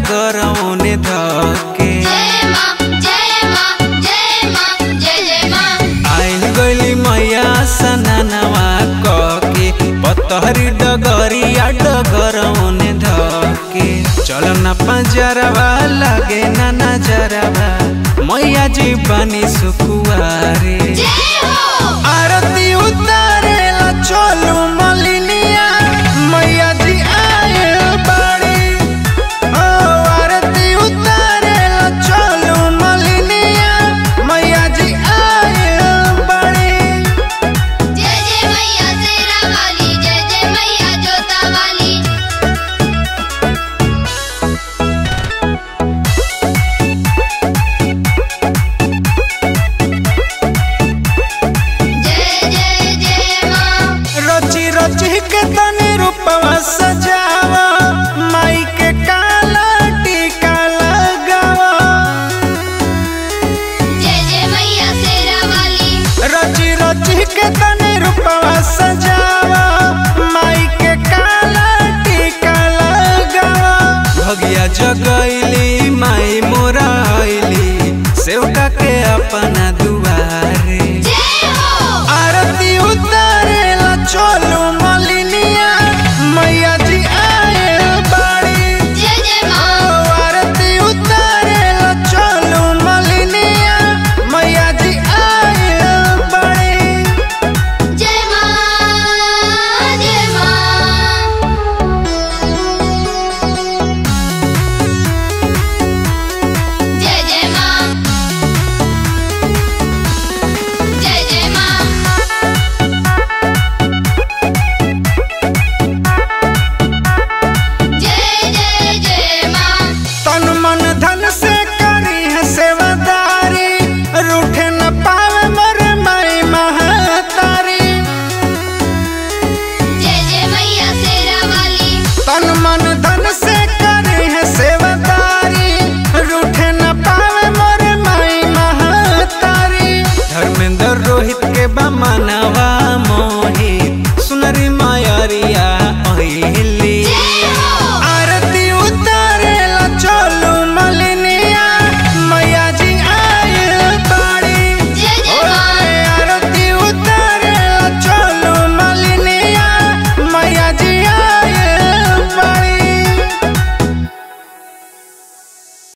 डगरौने धके जय माँ जय माँ जय माँ जय जय माँ आइल गइली मैया सनानवा कके पतहरी डगरिया डगरौने धके चल न पंजरवा लागे ना नजरवा मैया जी बनी सुकुआरे जय हो आरती उतारेला चलू मलिनिया मैया जी आए बाड़ी ओ आरती उतारेला चलू मलिनिया मैया जी आए बाड़ी जय जय मैया शेरा वाली जय जय मैया जोता वाली जय जय जय माँ रची रची के तनी रूपवा सजावा माई के काला टीका लगावा जय जय मैया शेरा वाली रची रची के तनी रूपवा सजा